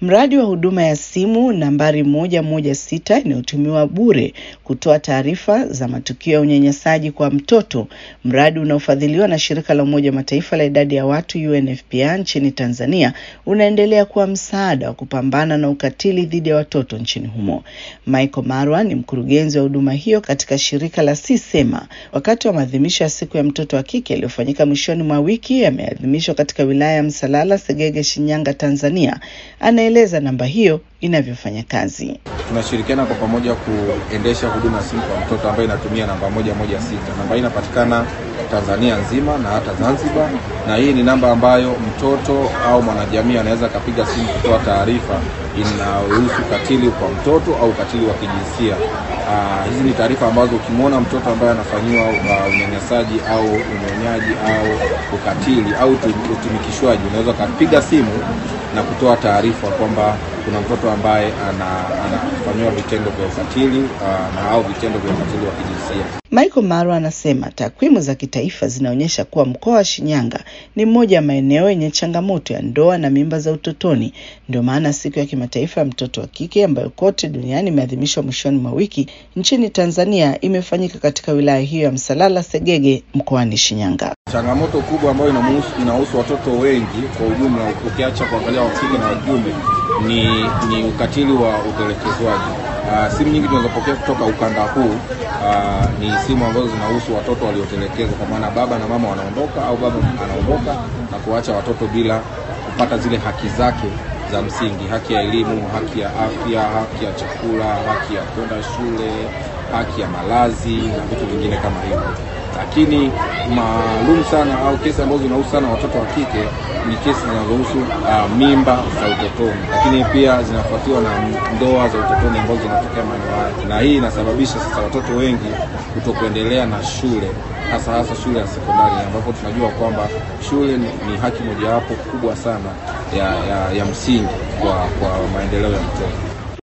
Mradi wa huduma ya simu nambari moja moja sita inayotumiwa bure kutoa taarifa za matukio ya unyanyasaji kwa mtoto, mradi unaofadhiliwa na shirika la Umoja wa Mataifa la idadi ya watu UNFPA nchini Tanzania, unaendelea kuwa msaada wa kupambana na ukatili dhidi ya watoto nchini humo. Michael Marwa ni mkurugenzi wa huduma hiyo katika shirika la Sisema. Wakati wa maadhimisho ya siku ya mtoto wa kike yaliyofanyika mwishoni mwa wiki, yameadhimishwa katika wilaya ya Msalala, Segege, Shinyanga, Tanzania, anaeleza namba hiyo inavyofanya kazi. Tunashirikiana kwa pamoja kuendesha huduma ya simu kwa mtoto ambayo inatumia namba moja moja sita. Namba hii inapatikana Tanzania nzima na hata Zanzibar, na hii ni namba ambayo mtoto au mwanajamii anaweza akapiga simu kutoa taarifa inayohusu ukatili kwa mtoto au ukatili wa kijinsia. Uh, hizi ni taarifa ambazo ukimwona mtoto ambaye anafanyiwa uh, unyanyasaji au unyonyaji au ukatili au utumikishwaji, unaweza ukapiga simu na kutoa taarifa kwamba kuna mtoto ambaye anafanyiwa ana vitendo vya ukatili uh, na au vitendo vya ukatili wa kijinsia. Michael Maro anasema takwimu za kitaifa zinaonyesha kuwa mkoa wa Shinyanga ni mmoja ya maeneo yenye changamoto ya ndoa na mimba za utotoni. Ndio maana siku ya kimataifa ya mtoto wa kike ambayo kote duniani imeadhimishwa mwishoni mwa wiki, nchini Tanzania imefanyika katika wilaya hiyo ya Msalala Segege mkoani Shinyanga. Changamoto kubwa ambayo inahusu watoto wengi kwa ujumla, ukiacha kuangalia wa kike na wa kiume, ni, ni ukatili wa utelekezwaji. Uh, simu nyingi tunazopokea kutoka ukanda huu uh, ni simu ambazo zinahusu watoto waliotelekezwa, kwa maana baba na mama wanaondoka au baba anaondoka na kuacha watoto bila kupata zile haki zake za msingi: haki ya elimu, haki ya afya, haki ya chakula, haki ya kwenda shule, haki ya malazi na vitu vingine kama hivyo. Lakini maalum sana au kesi ambazo zinahusu sana watoto wa kike ni kesi zinazohusu uh, mimba za utotoni, lakini pia zinafuatiwa na ndoa za utotoni ambazo zinatokea maeneo haya, na hii inasababisha sasa watoto wengi kutokuendelea na shule, hasa hasa shule ya sekondari, ambapo tunajua kwamba shule ni, ni haki mojawapo kubwa sana ya, ya, ya msingi kwa, kwa maendeleo ya mtoto.